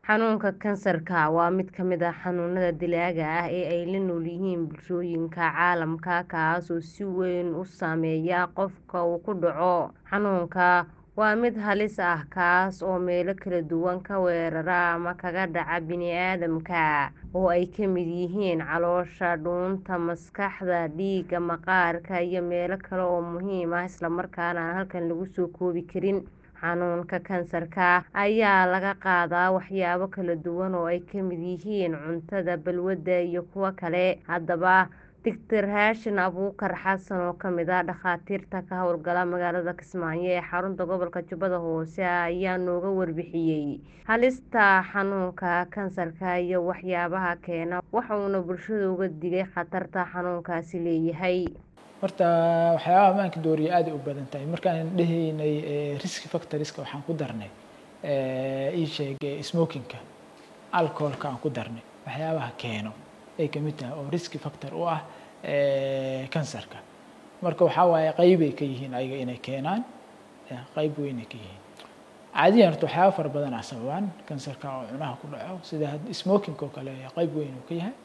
Xanuunka kansarka waa mid ka mid ah xanuunada dilaaga ah ee ay la nool yihiin bulshooyinka caalamka kaas oo si weyn u saameeya qofka uu ku dhaco. Xanuunkan waa mid halis ah kaas oo meelo kala duwan ka weerara ama kaga dhaca bini'aadamka, oo ay ka mid yihiin caloosha, dhuunta, maskaxda, dhiigga, maqaarka, iyo meelo kale oo muhiim ah isla markaana aan halkan lagu soo koobi karin. Xanuunka kansarka ayaa laga qaadaa waxyaabo kala duwan oo ay ka mid yihiin cuntada, balwadda, iyo kuwo kale. Haddaba, Dr. Haashin Abuukar Xasan oo ka mid ah dhakhaatiirta ka howlgala magaalada Kismaayo ee xarunta gobolka Jubbada Hoose ayaa nooga warbixiyay halista xanuunka kansarka iyo waxyaabaha keena, waxa uuna bulshada uga digay khatarta xanuunkaasi leeyahay. Horta waxyaabaha ammaanka dooriya aad ay u badan tahay markaan dhahaynay risk factorska waxaan ku darnay ii sheeg smoking-ka alcohol-ka aan ku darnay waxyaabaha keeno ay ka mid tahay oo risk factor u ah kansarka marka waxaa waaye qeybay ka yihiin ayaga inay keenaan qeyb weynay ka yihiin caadiyan horta waxyaaba fara badan ah sababaan kansarka oo cunaha ku dhaco sida smoking oo kale qeyb weyn uu ka yahay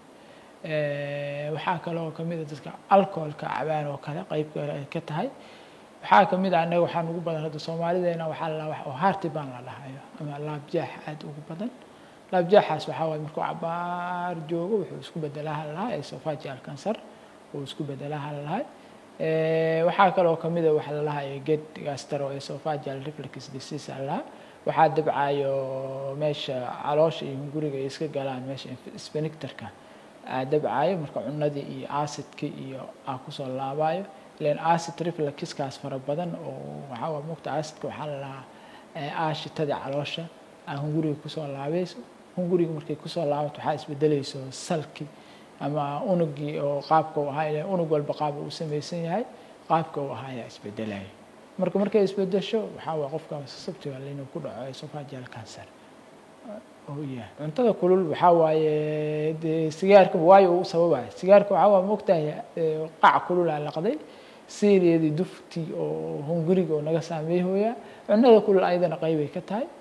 waxaa kale oo kamid ah dadka alcoholka cabaan oo kale qeyb kale ay ka tahay waxaa kamid ah annaga waxaa ugu badan hadda soomaalideena waxaa la wax oo heartburn la dhahayo ama laabjaax aad ugu badan laabjaaxaas waxaa waaye markuu cabaar joogo wuxuu isku bedelaa halahaa esophageal cancer uu isku bedelaa halahaa waxaa kaloo kamid ah waxa la dhahayo ged gastroesophageal reflux disease halahaa waxaa dabcayo meesha caloosha iyo hunguriga ay iska galaan meesha sphincterka dabcayo marka cunadii iyo acidkii iyo aa kusoo laabayo ilan acid refluxkaas fara badan oo waxaa waa mogta acidka waxaa la dhahaa aashitadii caloosha aa hunguriga kusoo laabayso hunguriga markay kusoo laabato waxaa isbedelayso salki ama unugii oo qaabka uu ahaa ilan unug walba qaab uu samaysan yahay qaabka uu ahaa ayaa isbedelaya marka markay isbedesho waxaa waa qofka susceptible inuu ku dhaco esophageal cancer cuntada kulul waxaa waaye dee sigaarka waayo uu sababaya sigaarka waxaa waa mogtahay qac kululaa laqday siireedii duftii oo hunguriga oo naga saameeyhooya cunada kulul ayadana qeybay ka tahay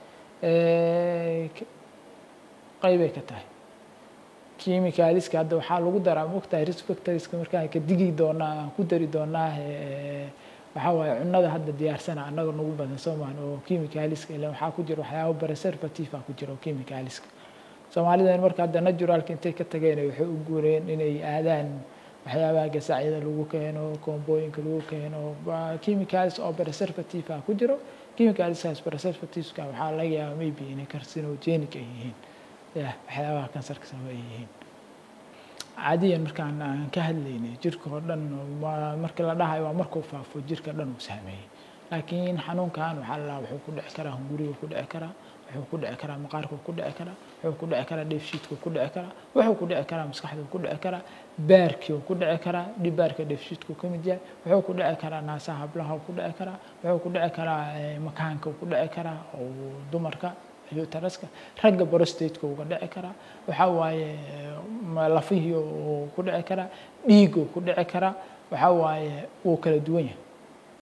qeybay ka tahay chemicalska hadda waxaa lagu daraa mogtahay risk factorska markaan ka digi doonaa aan ku dari doonaa waxaa waaye cunada hadda diyaarsana annaga nagu badan soomaan oo chemicalska ilan waxaa ku jira waxyaabo preservative ah ku jira oo chemicalska soomaalidan marka hadda naturalka intay ka tageen waxay u guureen inay aadaan waxyaabaha gasaacyada lagu keeno koombooyinka lagu keeno chemicals oo preservative ah ku jiro chemicalskaas preservativeska waxaa laga yaabaa maybe inay carcinogenic ay yihiin ya waxyaabaha kansarka sababa ay yihiin caadiyan markaan aan ka hadlaynay jirka oo dhan marka la dhahayo waa markuu faafo jirka dhan uu saameeyey laakiin xanuunkan waxaa la wuxuu ku dhici karaa hunguriga ku dhici karaa wuxuu ku dhici karaa maqaarka ku dhici karaa wuxuu ku dhici karaa dheefshiidka ku dhici karaa wuxuu ku dhici karaa maskaxda ku dhici karaa baarkii ku dhici karaa dhibaarka dheefshiidku ka mid yahay wuxuu ku dhici karaa naasaha hablaha ku dhici karaa wuxuu ku dhici karaa makaanka ku dhici karaa oo dumarka taraska ragga brostateka uga dhici karaa waxaa waaye lafihii uu ku dhici karaa dhiigu ku dhici karaa waxaa waaye wuu kala duwan yahay